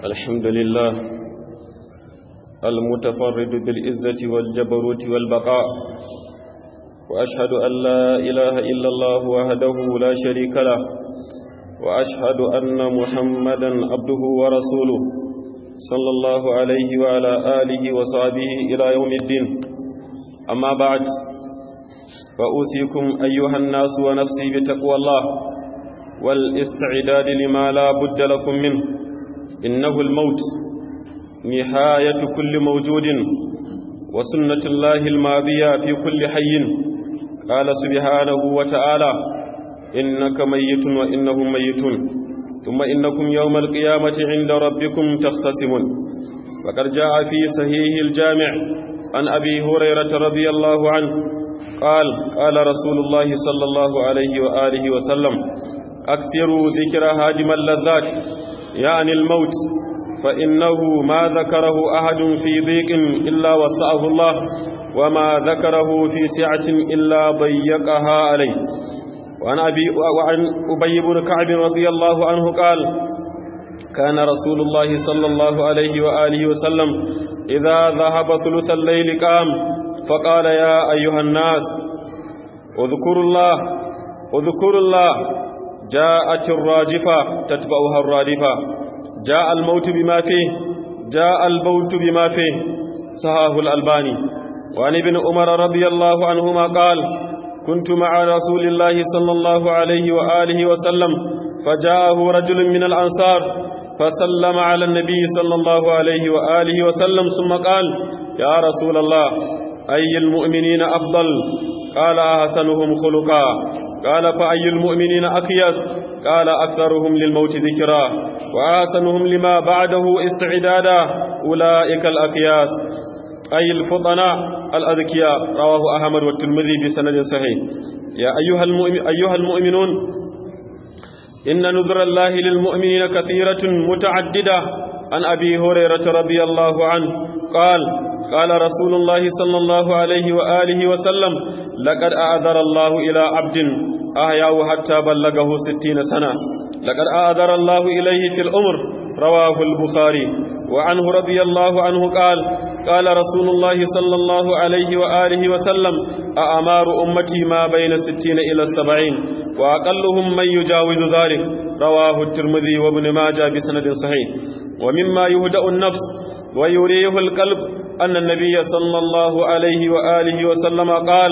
الحمد لله المتفرد بالعزة والجبروت والبقاء وأشهد أن لا إله إلا الله وحده لا شريك له وأشهد أن محمدا عبده ورسوله صلى الله عليه وعلى آله وصحبه إلى يوم الدين أما بعد فأوصيكم أيها الناس ونفسي بتقوى الله والاستعداد لما لا بد لكم منه إنه الموت نهاية كل موجود وسنة الله الماضية في كل حي قال سبحانه وتعالى إنك ميت وإنهم ميتون ثم إنكم يوم القيامة عند ربكم تختصمون وقد جاء في صحيح الجامع عن أبي هريرة رضي الله عنه قال قال رسول الله صلى الله عليه وآله وسلم أكثروا ذكر هادم اللذات يعني الموت فإنه ما ذكره أحد في ضيق إلا وسعه الله وما ذكره في سعة إلا ضيقها عليه وعن, أبي وعن أبي بن كعب رضي الله عنه قال كان رسول الله صلى الله عليه وآله وسلم إذا ذهب ثلث الليل قام فقال يا أيها الناس اذكروا الله اذكروا الله جاءت الراجفة تتبعها الرادفة جاء الموت بما فيه جاء الموت بما فيه صحاه الألباني وعن ابن عمر رضي الله عنهما قال كنت مع رسول الله صلى الله عليه وآله وسلم فجاءه رجل من الأنصار فسلم على النبي صلى الله عليه وآله وسلم ثم قال يا رسول الله أي المؤمنين أفضل قال أحسنهم خلقا قال فأي المؤمنين أكيس قال أكثرهم للموت ذكرا وأحسنهم لما بعده استعدادا أولئك الأكياس أي الفطناء الأذكياء رواه أحمد والترمذي بسند صحيح يا أيها, المؤمن أيها المؤمنون إن نذر الله للمؤمنين كثيرة متعددة عن أبي هريرة رضي الله عنه قال قال رسول الله صلى الله عليه وآله وسلم لقد أعذر الله إلى عبد أحياه حتى بلغه ستين سنة لقد أعذر الله إليه في الأمر رواه البخاري وعنه رضي الله عنه قال قال رسول الله صلى الله عليه وآله وسلم أأمار أمتي ما بين الستين إلى السبعين وأقلهم من يجاوز ذلك رواه الترمذي وابن ماجه بسند صحيح ومما يهدأ النفس ويريه القلب أن النبي صلى الله عليه وآله وسلم قال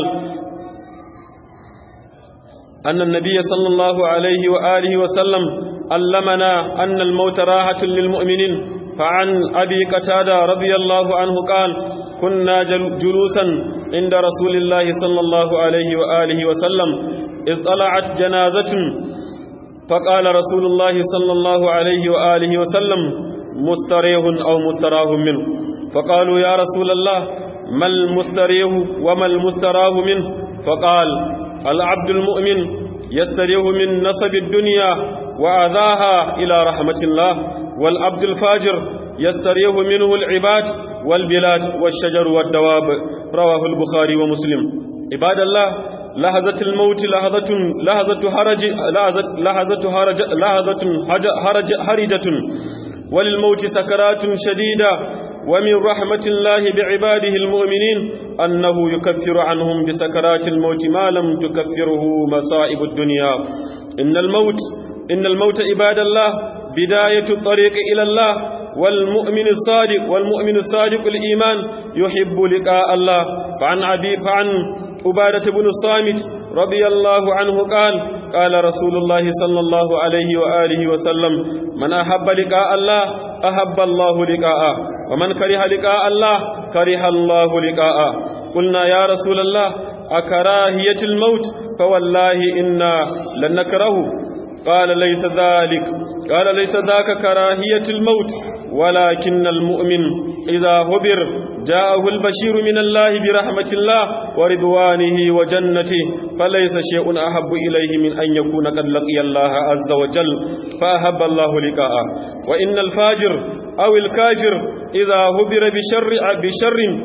أن النبي صلى الله عليه وآله وسلم علمنا أن الموت راحة للمؤمنين فعن أبي قتادة رضي الله عنه قال كنا جلوسا عند رسول الله صلى الله عليه وآله وسلم إذ طلعت جنازة فقال رسول الله صلى الله عليه وآله وسلم مستريه أو مستراه منه فقالوا يا رسول الله ما المستريه وما المستراه منه فقال العبد المؤمن يستريه من نصب الدنيا وأذاها إلى رحمة الله والعبد الفاجر يستريه منه العباد والبلاد والشجر والدواب رواه البخاري ومسلم عباد الله لحظة الموت لحظة لحظة حرج لحظة لحظة حرج لحظة حرج حرجة وللموت سكرات شديدة ومن رحمة الله بعباده المؤمنين أنه يكفر عنهم بسكرات الموت ما لم تكفره مصائب الدنيا إن الموت إن الموت عباد الله بداية الطريق إلى الله والمؤمن الصادق والمؤمن الصادق الإيمان يحب لقاء الله فعن أبي فعن عبادة بن الصامت رضي الله عنه قال قال رسول الله صلى الله عليه وآله وسلم من أحب لقاء الله أحب الله لقاءه ومن كره لقاء الله كره الله لقاءه قلنا يا رسول الله أكراهية الموت فوالله إنا لن نكره قال ليس ذلك قال ليس ذاك كراهية الموت ولكن المؤمن إذا هبر جاءه البشير من الله برحمة الله ورضوانه وجنته فليس شيء أحب إليه من أن يكون قد لقي الله عز وجل فأحب الله لقاءه وإن الفاجر أو الكافر إذا هبر بشر بشر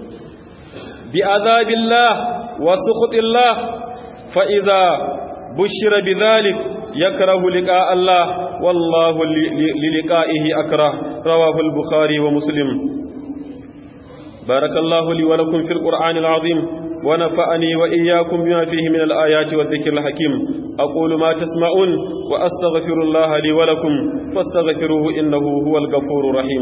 بعذاب الله وسخط الله فإذا بشر بذلك يكره لقاء الله والله للقائه أكره رواه البخاري ومسلم بارك الله لي ولكم في القرآن العظيم ونفعني وإياكم بما فيه من الآيات والذكر الحكيم أقول ما تسمعون وأستغفر الله لي ولكم فاستغفروه إنه هو الغفور الرحيم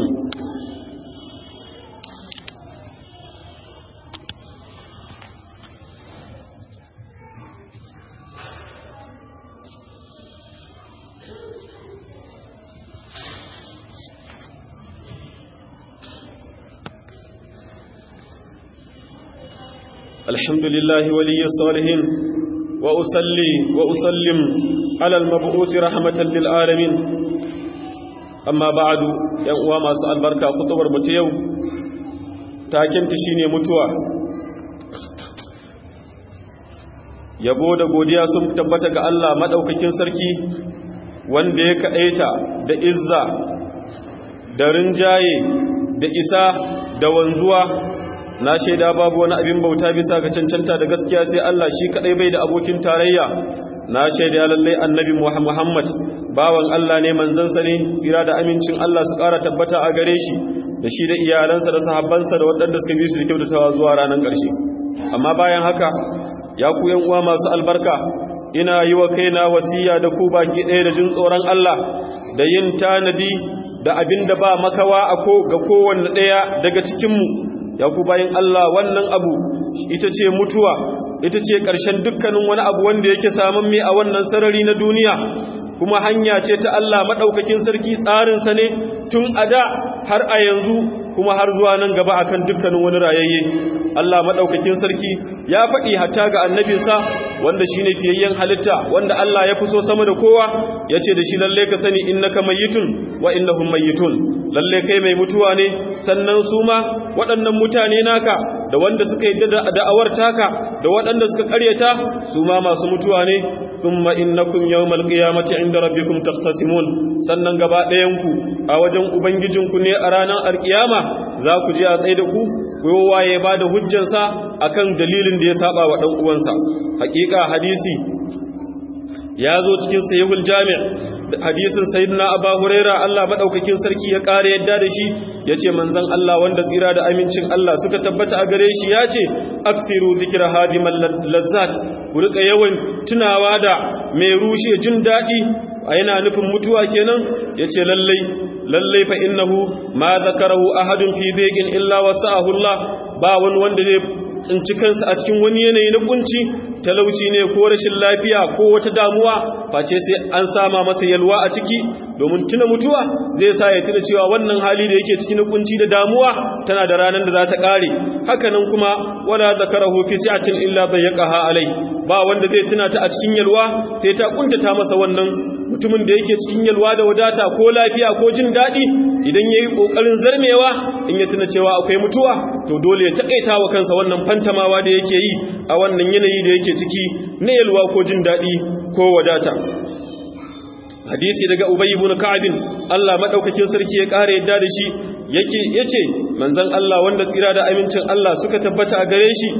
الحمد لله ولي الصالحين وأصلي وأسلم على المبعوث رحمة للعالمين أما بعد ينقوى ما سأل بركة خطبر متيو تاكين تشيني متوى yabo da godiya sun tabbata ga Allah madaukakin sarki wanda ya kaɗaita da izza da rinjaye da isa da wanzuwa na shaida babu wani abin bauta bisa ga cancanta da gaskiya sai Allah shi kadai bai da abokin tarayya na shaida lallai annabi Muhammad bawan Allah ne manzansa ne tsira da amincin Allah su ƙara tabbata a gare shi da shi da iyalansa da sahabbansa da waɗanda suka bi su da kyautatawa zuwa ranar ƙarshe amma bayan haka ya ku yan uwa masu albarka ina yi wa kaina wasiya da ku baki ɗaya da jin tsoron Allah da yin tanadi da abin da ba makawa a ko ga kowanne ɗaya daga cikinmu ya ku bayan Allah wannan abu ita ce mutuwa ita ce ƙarshen dukkanin wani abu wanda yake samun mai a wannan sarari na duniya kuma hanya ce ta Allah maɗaukakin sarki tsarinsa ne tun a da har a yanzu kuma har zuwa nan gaba akan dukkanin wani rayayye Allah maɗaukakin sarki ya faɗi hatta ga annabinsa wanda shine fiyayyen halitta wanda Allah ya fi so sama da kowa ya ce da shi lalle ka sani innaka mayyitun wa innahum mayyitun lalle kai mai mutuwa ne sannan su ma waɗannan mutane naka da wanda suka yi da'awar taka da waɗanda suka ƙaryata su ma masu mutuwa ne thumma innakum yawmal qiyamati inda rabbikum tahtasimun sannan gaba ɗayanku a wajen ubangijinku ne a ranar alkiyama za ku je a tsaye da ku kowa ya ba da hujjansa akan dalilin da ya saba wa ɗan uwansa hakika hadisi ya zo cikin sahihul jami' hadisin sayyidina abu huraira Allah madaukakin sarki ya kare yadda da shi yace manzon Allah wanda tsira da amincin Allah suka tabbata a gare shi yace akthiru zikra hadimal lazzat ku rika yawan tunawa da mai rushe jin dadi yana nufin mutuwa kenan yace lallai lallai fa innahu ma zakarahu ahadun fi biqin illa wasa'ahu Allah ba wani wanda zai tsinci kansa a cikin wani yanayi na kunci talauci ne ko rashin lafiya ko wata damuwa face sai an sama masa yalwa a ciki domin tuna mutuwa zai sa ya tuna cewa wannan hali da yake cikin kunci da damuwa tana da ranar da za ta kare hakanan kuma wala zakarahu fi sa'atin illa dayyaqaha alai ba wanda zai tuna ta a cikin yalwa sai ta kuntata masa wannan mutumin da yake cikin yalwa da wadata ko lafiya ko jin daɗi idan yayi kokarin zarmewa in ya tuna cewa akwai mutuwa to dole ya takaita wa kansa wannan fantamawa da yake yi a wannan yanayi da yake ciki na yalwa ko jin daɗi ko wadata hadisi daga ubay ibn ka'ab Allah madaukakin sarki ya kare yadda da shi yake yace manzon Allah wanda tsira da amincin Allah suka tabbata a gare shi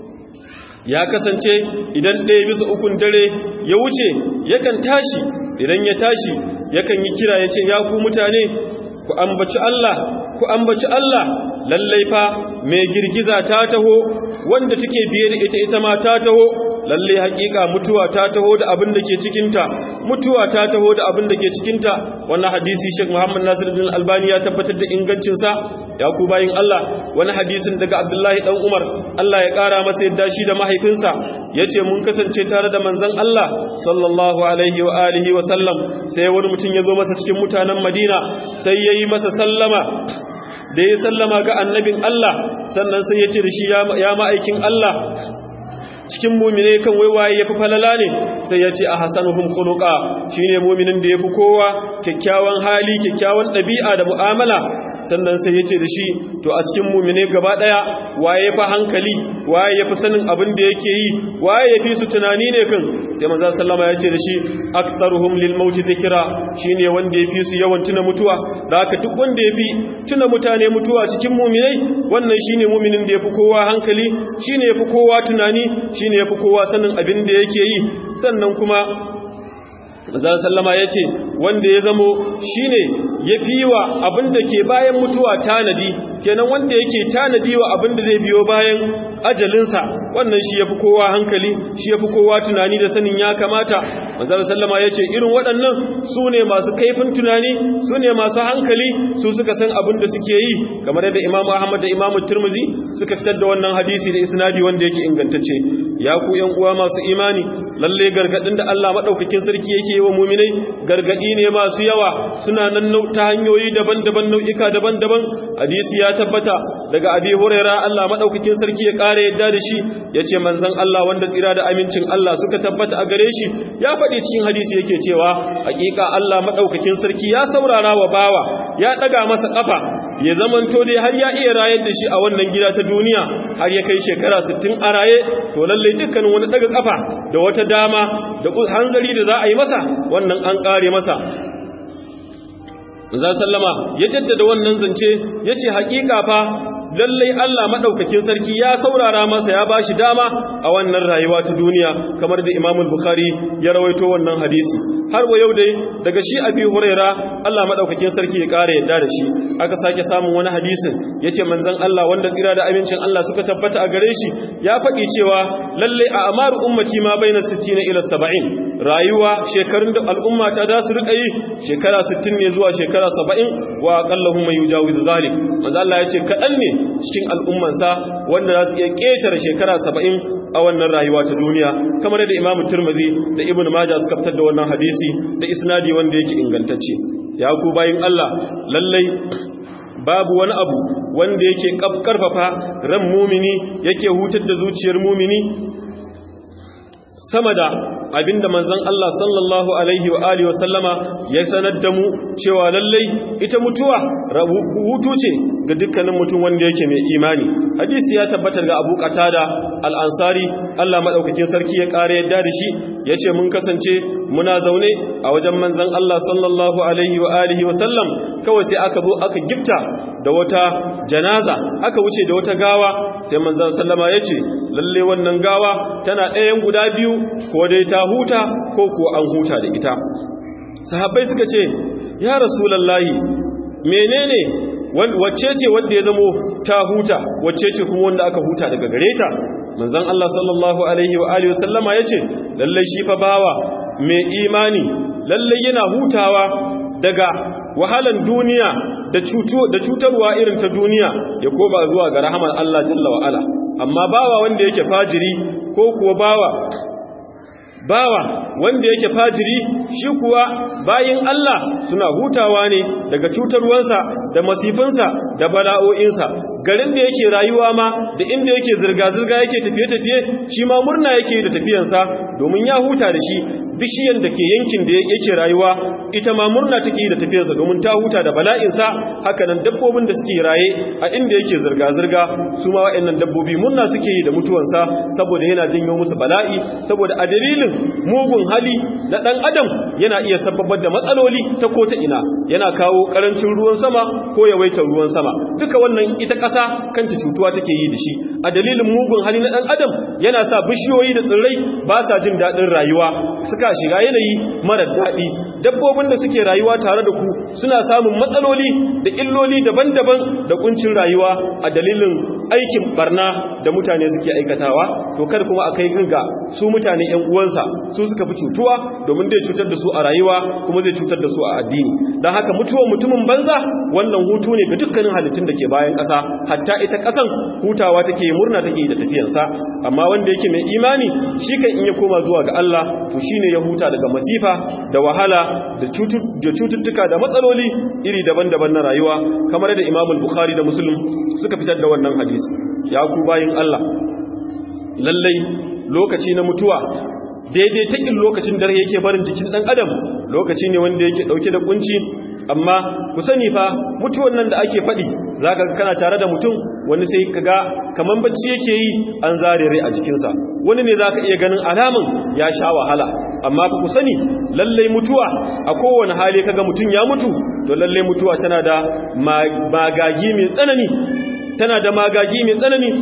ya kasance idan ɗaya bisa ukun dare ya wuce yakan tashi idan ya tashi yakan yi kira yace ya ku mutane ku ambaci Allah ku ambaci Allah lallai fa mai girgiza ta taho wanda take biye da ita ita ma ta taho lallai hakika mutuwa ta taho da abin da ke cikinta mutuwa ta taho da abin da ke cikinta wannan hadisi Sheikh Muhammad Nasiruddin Albani ya tabbatar da ingancin sa ya ku bayin Allah wani hadisin daga Abdullahi dan Umar Allah ya kara masa yadda shi da mahaifinsa yace mun kasance tare da manzon Allah sallallahu alaihi wa alihi wa sallam sai wani mutum ya zo masa cikin mutanen Madina sai yayi masa sallama da ya sallama ga annabin Allah sannan sai ya ce da shi ya ma'aikin Allah cikin mumine kan waiwaye ya fi falala ne sai ya ce a hasanuhum khuluqa shine muminin da ya fi kowa kyakkyawan hali kyakkyawan ɗabi'a da mu'amala sannan sai ya ce da shi to a cikin mumine gaba ɗaya waye ya fi hankali waye ya fi sanin abin da yake yi waye ya fi su tunani ne kan sai manzo sallama ya ce da shi aktsaruhum lil maut dhikra shine wanda ya fi su yawan tuna mutuwa da haka duk wanda ya fi tuna mutane mutuwa cikin muminai wannan shine muminin da ya fi kowa hankali shine ya fi kowa tunani shine yafi kowa sanin abin da yake yi sannan kuma manzon sallama yace wanda ya zamo shine yafi wa abin da ke bayan mutuwa tanadi kenan wanda yake tanadi wa abin da zai biyo bayan ajalinsa wannan shi yafi kowa hankali shi yafi kowa tunani da sanin ya kamata manzon sallama yace irin waɗannan su ne masu kaifin tunani su ne masu hankali su suka san abin da suke yi kamar yadda Imam Ahmad da Imam Tirmidhi suka fitar da wannan hadisi da isnadi wanda yake ingantacce ya ku ƴan uwa masu imani lalle gargadin da Allah madaukakin sarki yake yi wa mu'minai gargadi ne masu yawa suna nan ta hanyoyi daban-daban nau'ika daban-daban hadisi ya tabbata daga Abi Hurairah Allah madaukakin sarki ya kare yadda da shi yace manzon Allah wanda tsira da amincin Allah suka tabbata a gare shi ya faɗi cikin hadisi yake cewa hakika Allah madaukakin sarki ya saurara wa bawa ya daga masa kafa ya zamanto dai har ya iya rayar da shi a wannan gida ta duniya har ya kai shekara 60 a raye to lalle dukkanin wani daga kafa da wata dama da hanzari da za a yi masa wannan an kare masa Zan sallama ya jaddada wannan zance ya ce hakika fa lallai Allah madaukakin sarki ya saurara masa ya bashi dama a wannan rayuwa ta duniya kamar da Imam Bukhari ya rawaito wannan hadisi har wa yau dai daga shi Abi Huraira Allah madaukakin sarki ya kare yadda da shi aka sake samun wani hadisin yace manzon Allah wanda tsira da amincin Allah suka tabbata a gare shi ya faɗi cewa lallai a amaru ummati ma baina 60 ila 70 rayuwa shekarun da al'umma ta da su rika yi shekara 60 ne zuwa shekara 70 wa aqallahu may yujawiz zalik manzo Allah yace kadan ne cikin al'ummansa wanda za su iya ƙetare shekara saba'in a wannan rayuwa ta duniya kamar da imamu turmazi da ibn maja suka fitar da wannan hadisi da isnadi wanda yake ingantacce ya ku bayin Allah lallai babu wani abu wanda yake karfafa ran mumini yake hutar da zuciyar mumini sama da abinda manzon Allah sallallahu alaihi wa alihi wa sallama ya sanar da mu cewa lallai ita mutuwa hutu ce ga dukkanin mutum wanda yake mai imani hadisi ya tabbatar ga Abu Qatada al-Ansari Allah madaukakin sarki ya kare yadda da shi yace mun kasance muna zaune a wajen manzon Allah sallallahu alaihi wa alihi wa sallam kawai sai aka zo aka gifta da wata janaza aka wuce da wata gawa sai manzon sallama yace lalle wannan gawa tana ɗayan guda biyu ko dai ta huta ko ko an huta da ita sahabbai suka ce ya rasulullahi menene wacce ce wanda ya zamo ta huta wacce ce kuma wanda aka huta daga gare ta manzon Allah sallallahu alaihi wa alihi wasallama yace lalle shi fa bawa mai imani lalle yana hutawa daga wahalan duniya da da cutarwa irin ta duniya ya koba zuwa ga rahamar Allah jalla wa ala amma bawa wanda yake fajiri ko kuwa bawa bawa wanda yake fajiri shi kuwa bayin Allah suna hutawa ne daga cutarwansa da masifinsa da bala'o'insa garin da yake rayuwa ma da inda yake zirga-zirga yake tafiye-tafiye shi ma murna yake da tafiyansa domin ya huta da shi bishiyan da ke yankin da yake rayuwa ita ma murna take da tafiyarsa domin ta huta da bala'insa hakanan dabbobin da suke raye a inda yake zirga-zirga su ma wa'annan dabbobi murna suke yi da mutuwansa saboda yana janyo musu bala'i saboda a dalilin mugun hali na ɗan adam yana iya sababar da matsaloli ta ko ta ina yana kawo ƙarancin ruwan sama ko yawaitar ruwan sama duka wannan ita ƙasa kanta cutuwa take yi da shi a dalilin mugun hali na ɗan adam yana sa bishiyoyi da tsirrai ba sa jin daɗin rayuwa suka shiga yanayi mara daɗi dabbobin da suke rayuwa tare da ku suna samun matsaloli da illoli daban-daban da kuncin rayuwa a dalilin aikin barna da mutane suke aikatawa to kar kuma a kai ganga su mutane ƴan uwansa su suka fi cutuwa domin zai cutar da su a rayuwa kuma zai cutar da su a addini don haka mutuwar mutumin banza wannan hutu ne ga dukkanin halittun da ke bayan ƙasa hatta ita ƙasan hutawa take murna take da tafiyansa amma wanda yake mai imani shi kan in ya koma zuwa ga Allah to shine ya huta daga masifa da wahala da cututtuka da matsaloli iri daban-daban na rayuwa kamar da Imam Bukhari da Muslim suka fitar da wannan hadisi ya ku bayin Allah lallai lokaci na mutuwa daidai takin lokacin dare yake barin jikin dan adam lokaci ne wanda yake dauke da kunci amma ku sani fa mutuwan nan da ake faɗi zaka ga kana tare da mutum wani sai kaga kaman bacci yake yi an zare rai a jikinsa wani ne zaka iya ganin alamun ya sha wahala amma ku sani lalle mutuwa a kowane hali kaga mutum ya mutu to lalle mutuwa tana da magagi mai tsanani tana da magagi mai tsanani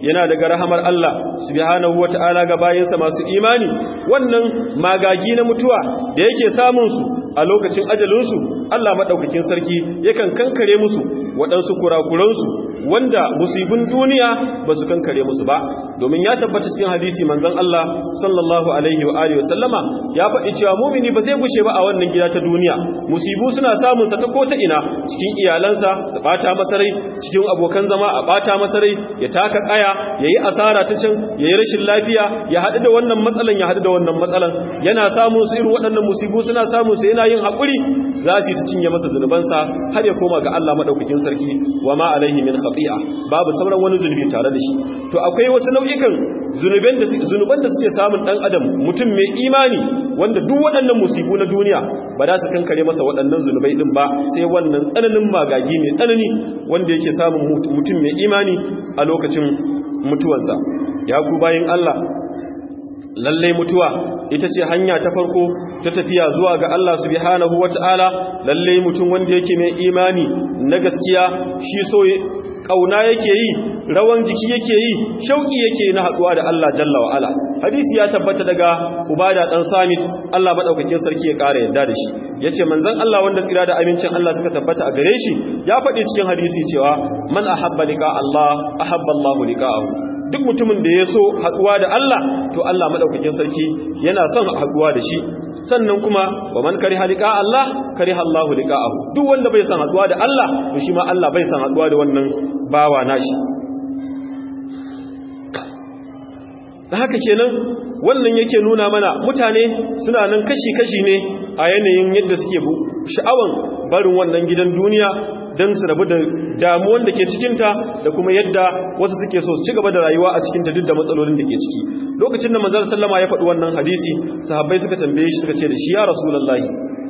yana daga rahamar Allah subhanahu wata'ala ga bayinsa masu imani wannan magagi na mutuwa da yake samun su a lokacin ajalinsu Allah maɗaukakin sarki yakan kankare musu waɗansu kurakuransu wanda musibin duniya ba su kankare musu ba domin ya tabbata cikin hadisi manzon Allah sallallahu alaihi wa alihi wasallama ya faɗi cewa mumini ba zai gushe ba a wannan gida ta duniya musibu suna samun sa ta ko ta ina cikin iyalansa su bata masa rai cikin abokan zama a bata masa rai ya taka kaya yayi asara ta can yayi rashin lafiya ya haɗu da wannan matsalan ya haɗu da wannan matsalan yana samun su irin waɗannan musibu suna samun su yana yin haƙuri za su ta cinye masa zunubansa har ya koma ga Allah madaukakin sarki wa ma alaihi min khati'a babu sauran wani zunubi tare da shi to akwai wasu nau'ikan zunuban da zunuban da suke samun dan adam mutum mai imani wanda duk waɗannan musibu na duniya ba za su kankare masa waɗannan zunubai din ba sai wannan tsananin magagi mai tsanani wanda yake samun mutum mai imani a lokacin mutuwansa ya ku bayin Allah lalle mutuwa ita ce hanya ta farko ta tafiya zuwa ga Allah subhanahu wata'ala lalle mutum wanda yake mai imani na gaskiya shi so kauna yake yi rawan jiki yake yi shauki yake na haduwa da Allah jalla wa ala hadisi ya tabbata daga ubada dan samit Allah madaukakin sarki ya kara yadda da shi yace manzon Allah wanda tsira da amincin Allah suka tabbata a gare shi ya faɗi cikin hadisi cewa man ahabba liqa Allah ahabba Allah liqa'ahu duk mutumin da ya so haduwa da Allah to Allah madaukakin sarki yana son haduwa da shi sannan kuma wa man kariha liqa Allah kariha Allah liqa'ahu duk wanda bai son haduwa da Allah to shi ma Allah bai son haduwa da wannan bawa nashi da haka kenan wannan yake nuna mana mutane suna nan kashi-kashi ne a yanayin yadda suke sha'awan barin wannan gidan duniya don su rabu da damuwan da ke cikinta da kuma yadda wasu suke so su ci gaba da rayuwa a cikinta duk da matsalolin da ke ciki lokacin da manzar sallama ya faɗi wannan hadisi sahabbai suka tambaye shi suka ce da shi ya rasulullahi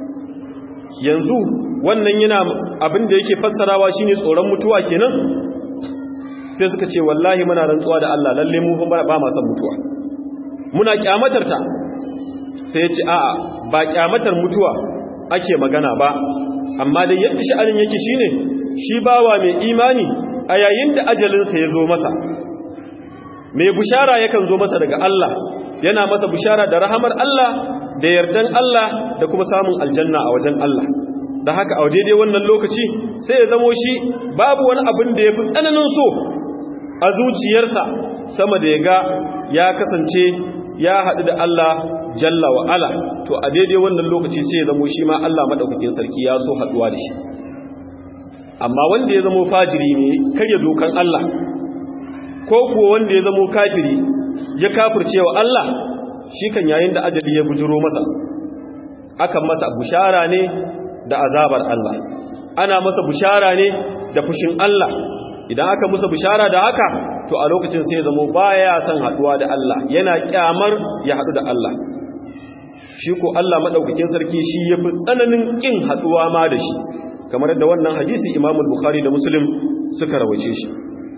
yanzu wannan yana abin da yake fassarawa shine tsoron mutuwa kenan sai suka ce wallahi muna rantsuwa da Allah lalle mu ba ma san mutuwa muna kyamatar ta sai ya ce a'a ba kyamatar mutuwa ake magana ba amma dai yadda sha'anin yake shine shi bawa mai imani a yayin da ajalinsa ya zo masa mai bushara yakan zo masa daga Allah yana masa bushara da rahamar Allah da yardan Allah da kuma samun aljanna a wajen Allah da haka a daidai wannan lokaci sai ya zamo shi babu wani abin da ya fi tsananin so a zuciyarsa sama da ya ga ya kasance ya haɗu da Allah jalla wa ala to a daidai wannan lokaci sai ya zamo shi ma Allah madaukakin sarki ya so haɗuwa da shi amma wanda ya zamo fajiri ne karya dokan Allah ko kuwa wanda ya zamo kafiri ya kafirce wa Allah shi kan yayin da ajali ya bujiro masa akan masa bushara ne da azabar Allah ana masa bushara ne da fushin Allah idan aka musa bushara da haka to a lokacin sai ya zamo baya son haduwa da Allah yana kyamar ya hadu da Allah shi ko Allah madaukakin sarki shi yafi tsananin kin haduwa ma da shi kamar yadda wannan hadisi Imam Bukhari da Muslim suka rawace shi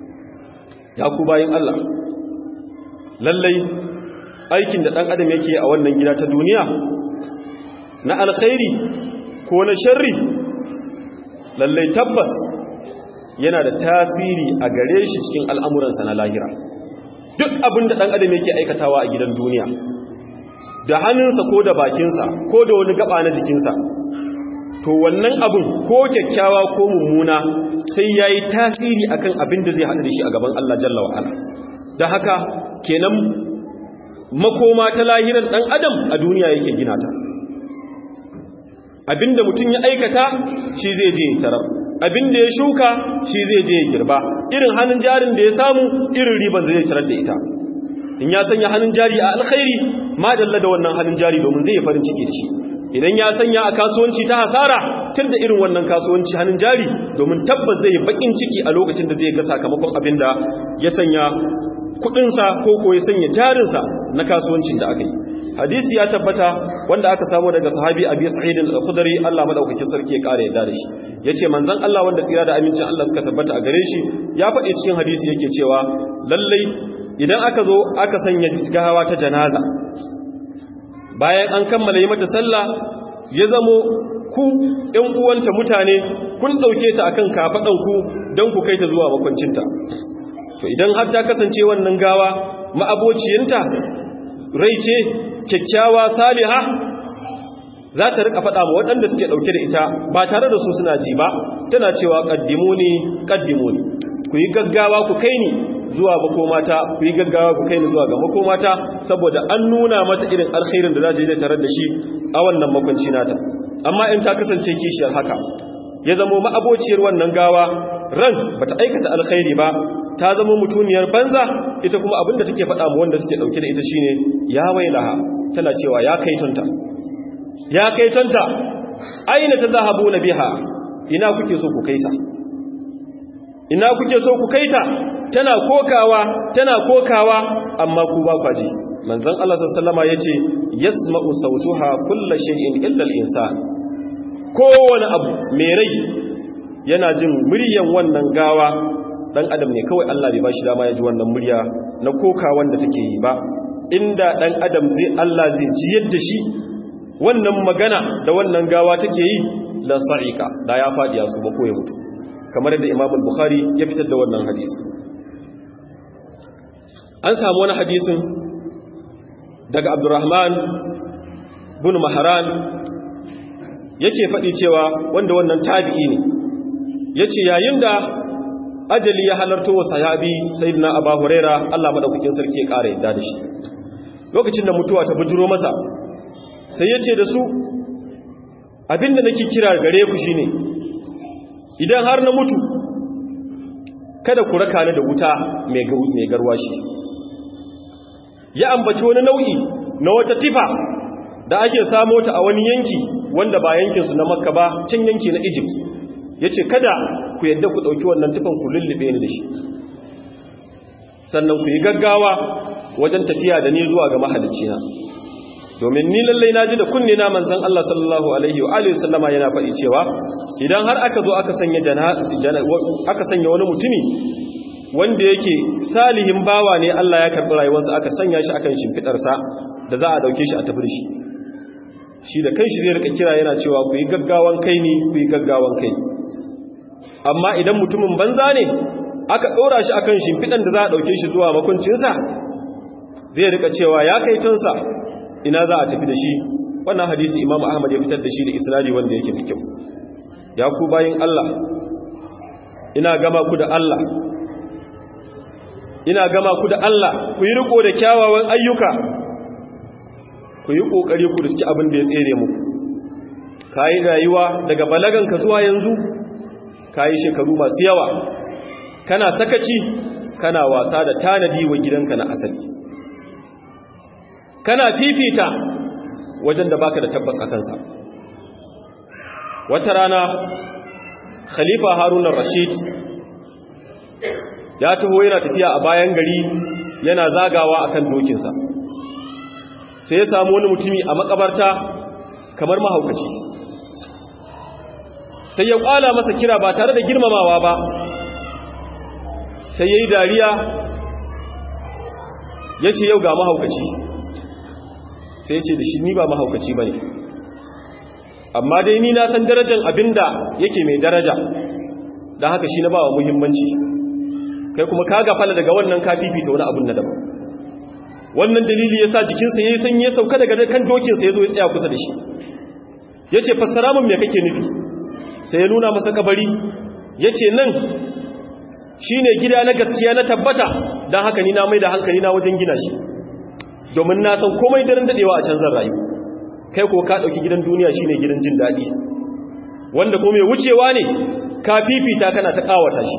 ya ku bayin Allah lallai aikin da dan adam yake a wannan gida ta duniya na alkhairi ko na sharri lallai tabbas yana da tasiri a gare shi cikin al'amuransa na lahira duk abin da ɗan adam yake aikatawa a gidan duniya da hannunsa ko da bakinsa ko da wani gaba na jikinsa to wannan abin ko kyakkyawa ko mummuna sai ya yi tasiri akan abin da zai haɗu da shi a gaban Allah jalla wa'ala da haka kenan makoma ta lahiran ɗan adam a duniya yake gina ta abinda mutum ya aikata shi zai je tarar abinda ya shuka shi zai je girba irin hannun jarin da ya samu irin riban da zai tarar da ita in ya sanya hannun jari a alkhairi ma dalla da wannan hannun jari domin zai farin ciki da shi idan ya sanya a kasuwanci ta hasara tun da irin wannan kasuwanci hannun jari domin tabbas zai bakin ciki a lokacin da zai ga sakamakon abin da ya sanya kudinsa ko ko ya sanya jarinsa na kasuwancin da aka yi hadisi ya tabbata wanda aka samu daga sahabi abi sa'id al-khudri Allah madaukakin sarki ya kare yadda da shi yace manzon Allah wanda tsira da amincin Allah suka tabbata a gare shi ya faɗi cikin hadisi yake cewa lallai idan aka zo aka sanya gawa ta janaza bayan an kammala yi mata sallah ya zamo ku ɗan uwanta mutane kun ɗauke ta akan kafaɗan ku don ku kai ta zuwa makwancinta to idan har ta kasance wannan gawa ma'abociyinta rai ce kyakkyawa saliha za ta rika faɗa ma waɗanda suke ɗauke da ita ba tare da su suna ji ba tana cewa ƙaddimu ne ƙaddimu ne ku yi gaggawa ku kai ni zuwa makomata ku yi gaggawa ku kai ni zuwa ga makomata saboda an nuna mata irin alkhairin da za je da tarar da shi a wannan makwanci nata amma in ta kasance kishiyar haka ya zamo ma'abociyar wannan gawa ran bata aikata alkhairi ba ta zama mutuniyar banza ita kuma abinda take faɗa mu wanda suke ɗauke da ita shine ya wailaha tana cewa ya kaitonta ya kaitonta aina ta zahabu na biha ina kuke so ku kaita ina kuke so ku kaita tana kokawa tana kokawa amma ku ba kwaji manzon Allah sallallahu alaihi yace yasma'u sautuha kullu shay'in illa al-insan kowane abu mai rai yana jin muryan wannan gawa dan adam ne kawai Allah bai bashi dama ya ji wannan murya na koka wanda take yi ba inda dan adam zai Allah zai ji yadda shi wannan magana da wannan gawa take yi la sa'ika da ya fadi ya su ba ko ya mutu kamar yadda Imam al-Bukhari ya fitar da wannan hadisi an samu wani hadisin daga Abdurrahman bin Mahran yake faɗi cewa wanda wannan tabi'i ne yace yayin da ajali ya halarto wa sahabi sayyidina Abu Huraira Allah madaukakin sarki ya ƙara yadda da shi lokacin da mutuwa ta bujuro masa sai yace da su abinda nake kira gare ku shine idan har na mutu kada ku raka ni da wuta mai mai garwashi ya ambaci wani nau'i na wata tifa da ake samo ta a wani yanki wanda ba yankinsu na makka ba can yanki na egypt ya ce kada ku yadda ku ɗauki wannan tufan ku lullube ni da shi sannan ku yi gaggawa wajen tafiya da ni zuwa ga mahalicina domin ni lallai na ji da kunne na manzan Allah sallallahu alaihi wa alihi sallama yana faɗi cewa idan har aka zo aka sanya aka sanya wani mutumi wanda yake salihin bawa ne Allah ya karɓi rayuwarsa aka sanya shi akan shimfiɗarsa da za a ɗauke shi a tafi da shi shi da kai shi zai rika kira yana cewa ku yi gaggawan kai ni ku yi gaggawan kai amma idan mutumin banza ne aka ɗora shi akan shimfiɗan da za a ɗauke shi zuwa makuncinsa zai rika cewa ya kai tunsa ina za a tafi da shi wannan hadisi imam ahmad ya fitar da shi da isnadi wanda yake da kyau ya ku bayin Allah ina gama ku da Allah ina gama ku da Allah ku yi riko da kyawawan ayyuka ku yi ƙoƙari ku riski abin da ya tsere muku ka yi rayuwa daga balaganka zuwa yanzu ka yi shekaru masu yawa kana sakaci kana wasa da tanadi wa gidanka na asali kana fifita wajen da baka da tabbas a kansa wata rana khalifa haruna rashid ya taho yana tafiya a bayan gari yana zagawa akan dokinsa sai ya samu wani mutumi a makabarta kamar mahaukaci sai ya kwala masa kira ba tare da girmamawa ba sai ya yi dariya ya ce yau ga mahaukaci sai ya ce da shi ni ba mahaukaci ba ne amma dai ni na san darajar abinda yake mai daraja don haka shi na ba wa muhimmanci kai kuma ka gafala daga wannan ka fifita wani abin na daban wannan dalili ya sa jikinsa ya yi sanyi ya sauka daga kan dokinsa ya zo ya tsaya kusa da shi ya ce fassara min me kake nufi sai ya nuna masa kabari ya ce nan shi ne gida na gaskiya na tabbata don haka ni na mai da hankali na wajen gina shi domin na san komai daren daɗewa a canzan rayu kai ko ka ɗauki gidan duniya shi ne gidan jin daɗi wanda ko mai wucewa ne ka fifita kana ta ƙawata shi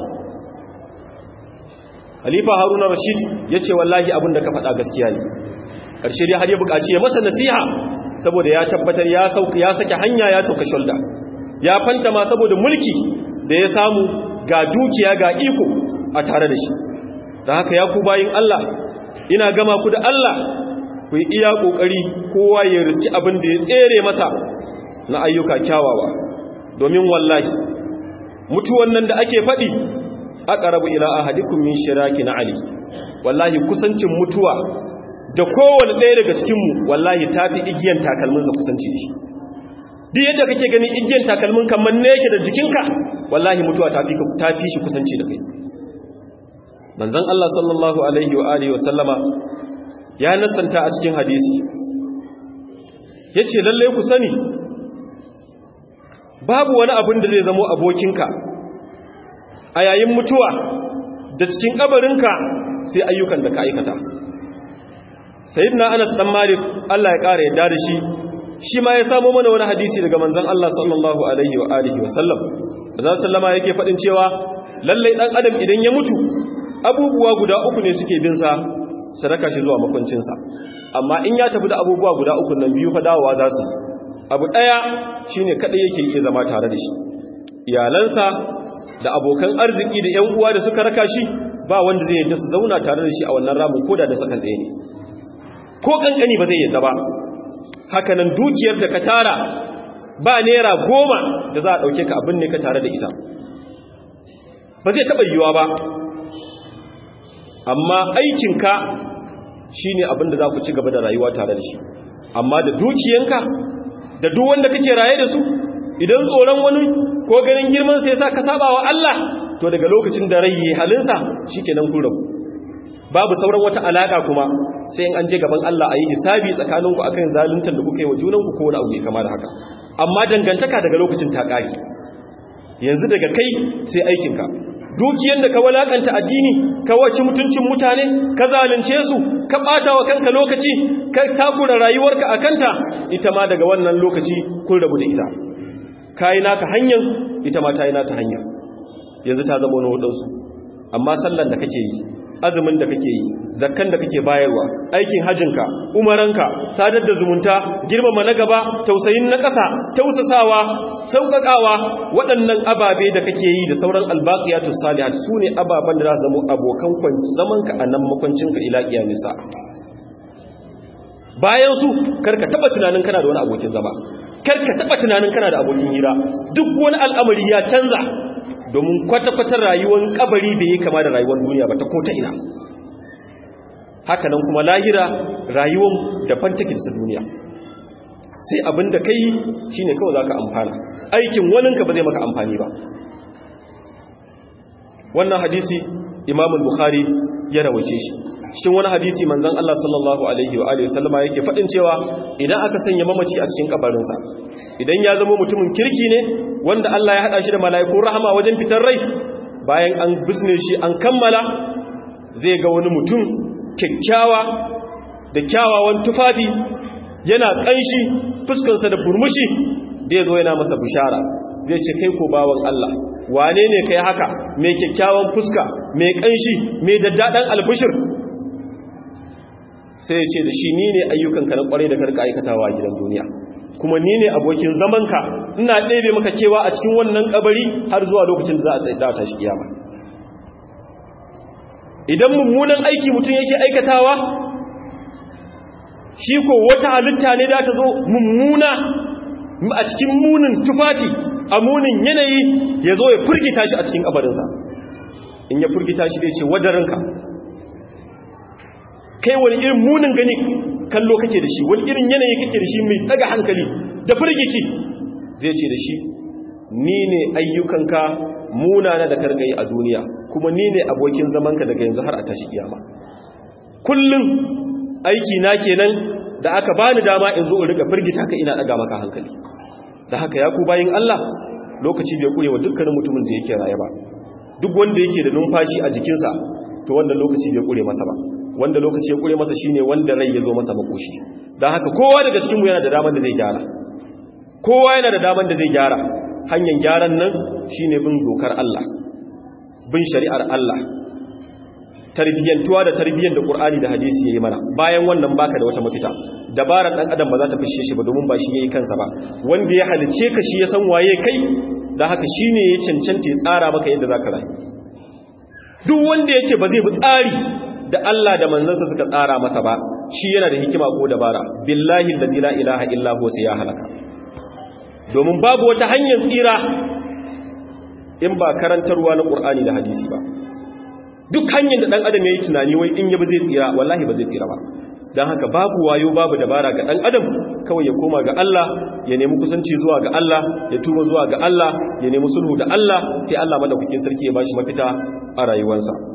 Khalifa Haruna Rashid ya ce wallahi abin da ka faɗa gaskiya ne ƙarshe dai har ya buƙaci ya masa nasiha saboda ya tabbatar ya sauka ya sake hanya ya sauka shoulder ya fanta ma saboda mulki da ya samu ga dukiya ga iko a tare da shi da haka ya ku bayin Allah ina gama ku da Allah ku yi iya ƙoƙari kowa ya riski abin da ya tsere masa na ayyuka kyawawa domin wallahi mutuwan nan da ake faɗi aqrabu ila ahadikum min shiraki na ali wallahi kusancin mutuwa da kowanne ɗaya daga cikin mu wallahi tafi igiyan takalmin sa kusanci da shi duk yadda kake ganin igiyan takalmin kan manne yake da jikinka wallahi mutuwa tafi tafi shi kusanci da kai manzon Allah sallallahu alaihi wa alihi wa sallama ya nasanta a cikin hadisi yace lalle ku sani babu wani abin da zai zamo abokinka a yayin mutuwa da cikin kabarinka sai ayyukan da ka aikata sayyidina Anas dan Malik Allah ya kare yadda da shi shi ma ya samo mana wani hadisi daga manzon Allah sallallahu alaihi wa alihi wa sallam manzon sallama yake fadin cewa lalle dan adam idan ya mutu abubuwa guda uku ne suke bin sa sadaka shi zuwa makwancin sa amma in ya tafi da abubuwa guda uku nan biyu fa dawowa za su abu daya shine kadai yake iya zama tare da shi iyalansa da abokan arziki da ƴan uwa da suka raka shi ba wanda zai yadda su zauna tare da shi a wannan ramin koda da sakan ɗaya ne ko kankani ba zai yadda ba hakanan dukiyar da ka tara ba naira goma da za a ɗauke ka abin ne ka tare da ita ba zai taɓa yiwuwa ba amma aikinka shi ne abin da za ku ci gaba da rayuwa tare da shi amma da dukiyanka da duk wanda kake raye da su idan tsoron wani ko ganin girman sai sa ka saba wa Allah to daga lokacin da rai halinsa shikenan kun rabu babu sauran wata alaka kuma sai in an je gaban Allah a yi hisabi tsakaninku akan zaluntar da kuka yi wa junanku ko wani abu mai kama da haka amma dangantaka daga lokacin ta ƙari yanzu daga kai sai aikinka dukiyar da ka walakanta addini ka wace mutuncin mutane ka zalunce su ka ɓata wa kanka lokaci ka takura rayuwarka a kanta ita ma daga wannan lokaci kun rabu da ita ka yi naka hanyar ita ma ta yi nata hanyar yanzu ta zama wani waɗansu amma sallan da kake yi azumin da kake yi zakkan da kake bayarwa aikin hajinka umaranka sadar da zumunta girmama na gaba tausayin na ƙasa tausasawa sauƙaƙawa waɗannan ababe da kake yi da sauran albaqiyatu salihat sune ababen da za su zama abokan zamanka a nan makwancinka ila kiyamisa bayan su karka taba tunanin kana da wani abokin zama karka taba tunanin kana da abokin hira duk wani al'amari ya canza domin kwata-kwata rayuwar kabari bai yi kama da rayuwar duniya ba ta ko ta ina haka nan kuma lahira rayuwar daban take da duniya sai abin da kai shi ne kawai za ka amfana aikin waninka ba zai maka amfani ba wannan hadisi imamul bukhari ya rawace shi cikin wani hadisi manzon Allah sallallahu alaihi wa alihi wasallama yake fadin cewa idan aka sanya mamaci a cikin kabarinsa idan ya zama mutumin kirki ne wanda Allah ya hada shi da mala'ikun rahama wajen fitar rai bayan an bisne shi an kammala zai ga wani mutum kyakkyawa da kyawawan tufafi yana kanshi fuskarsa da burmushi da ya zo yana masa bishara zai ce kai ko bawan Allah wane ne kai haka mai kyakkyawan fuska mai kanshi mai daddadan albishir sai ya ce da shi ni ne ayyukanka na kwarai da karka aikatawa a gidan duniya kuma ni ne abokin zamanka ina ɗebe maka kewa a cikin wannan kabari har zuwa lokacin da za a tsaye da tashi kiyama idan mummunan aiki mutum yake aikatawa shi ko wata halitta ne da ta zo mummuna a cikin munin tufafi a munin yanayi ya zo ya furgita shi a cikin kabarinsa in ya furgita shi zai ce wadaranka kai wani irin munin gani kallo kake da shi wani irin yanayi kake da shi mai daga hankali da firgici zai ce da shi ni ne ayyukanka munana da karkai a duniya kuma ni ne abokin zamanka daga yanzu har a tashi kiyama kullum aiki na kenan da aka bani dama in zo in rika firgita ka ina daga maka hankali da haka ya ku bayin Allah lokaci bai kure wa dukkanin mutumin da yake raye ba duk wanda yake da numfashi a jikinsa to wannan lokaci bai kure masa ba wanda lokaci ya kure masa shine wanda rai ya zo masa makoshi dan haka kowa daga cikin mu yana da daman da zai gyara kowa yana da daman da zai gyara hanyar gyaran nan shine bin dokar Allah bin shari'ar Allah tarbiyyantuwa da tarbiyyar da Qur'ani da hadisi yayi mana bayan wannan baka da wata mafita dabarar dan adam ba za ta fishe shi ba domin ba shi yayi kansa ba wanda ya halice ka shi ya san waye kai dan haka shine ya cancanta ya tsara maka yadda zaka rayu duk wanda yake ba zai bi tsari da Allah da manzansa suka tsara masa ba shi yana da hikima ko dabara billahi allazi la ilaha illa huwa sai ya halaka domin babu wata hanyar tsira in ba karantarwa na Qur'ani da hadisi ba duk hanyar da dan adam yayi tunani wai in yabi zai tsira wallahi ba zai tsira ba dan haka babu wayo babu dabara ga dan adam kawai ya koma ga Allah ya nemi kusanci zuwa ga Allah ya tuba zuwa ga Allah ya nemi sulhu da Allah sai Allah madaukakin sarki ya bashi mafita a rayuwarsa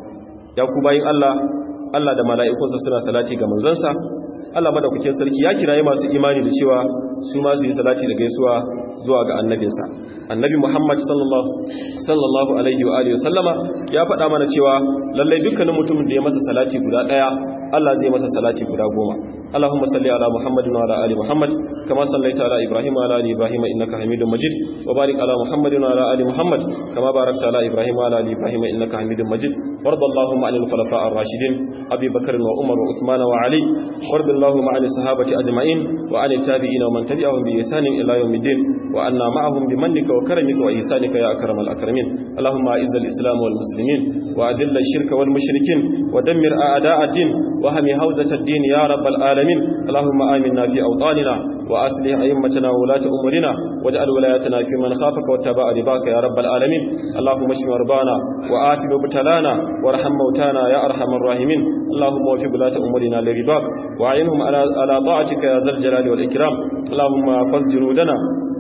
ya ku bayin Allah Allah da mala'ikunsa suna salati ga manzansa Allah madaukakin sarki ya kiraye masu imani da cewa su ma su yi salati da gaisuwa zuwa ga annabinsa annabi Muhammad sallallahu sallallahu alaihi wa alihi sallama ya faɗa mana cewa lallai dukkanin mutumin da ya masa salati guda ɗaya Allah zai masa salati guda goma اللهم صل على محمد وعلى ال محمد كما صليت على ابراهيم وعلى ال ابراهيم انك حميد مجيد وبارك على محمد وعلى ال محمد كما باركت على ابراهيم وعلى ال ابراهيم انك حميد مجيد وارض اللهم عن الخلفاء الراشدين ابي بكر وعمر وعثمان وعلي وارض اللهم عن الصحابه اجمعين وعن التابعين ومن تبعهم باحسان الى يوم الدين وعنا معهم بمنك وكرمك واحسانك يا اكرم الاكرمين اللهم اعز الاسلام والمسلمين واذل الشرك والمشركين ودمر اعداء الدين وهم هوزه الدين يا رب العالمين العالمين اللهم آمنا في أوطاننا وأصلح أئمتنا وولاة أمورنا واجعل ولايتنا في من خافك واتبع رضاك يا رب العالمين اللهم اشف مرضانا وآت مبتلانا وارحم موتانا يا أرحم الراحمين اللهم وفق ولاة أمورنا لرضاك وأعينهم على على طاعتك يا ذا الجلال والإكرام اللهم فز جنودنا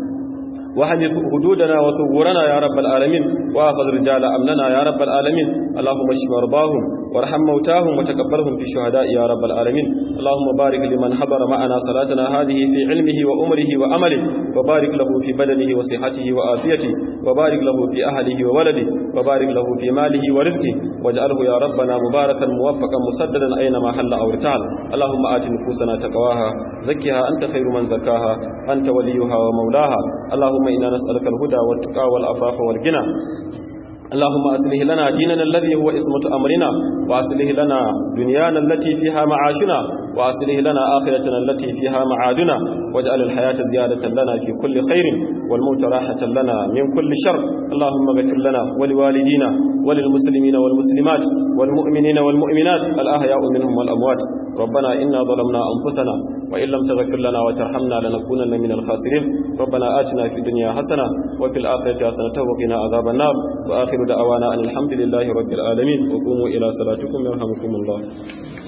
وحدث حدودنا وثورنا يا رب العالمين واخذ رجال امننا يا رب العالمين اللهم اشف مرضاهم وارحم موتاهم وتقبلهم في الشهداء يا رب العالمين اللهم بارك لمن حضر معنا صلاتنا هذه في علمه وأمره وأمله وبارك له في بدنه وصحته وآفيته وبارك له في أهله وولده وبارك له في ماله ورزقه واجعله يا ربنا مباركا موفقا مسددا أينما حل أو ارتعل اللهم آت نفوسنا تقواها زكها أنت خير من زكاها أنت وليها ومولاها اللهم إنا نسألك الهدى والتقى والعفاف والغنى اللهم أصلح لنا ديننا الذي هو اسمة أمرنا وأصلح لنا دنيانا التي فيها معاشنا وأصلح لنا آخرتنا التي فيها معادنا واجعل الحياة زيادة لنا في كل خير والموت راحة لنا من كل شر اللهم اغفر لنا ولوالدينا وللمسلمين والمسلمات والمؤمنين والمؤمنات الأحياء منهم والأموات ربنا إنا ظلمنا أنفسنا وإن لم تغفر لنا وترحمنا لنكونن من الخاسرين ربنا آتنا في الدنيا حسنة وفي الآخرة حسنة وقنا عذاب النار وآخر دعوانا أن الحمد لله رب العالمين وقوموا إلى صلاتكم يرحمكم الله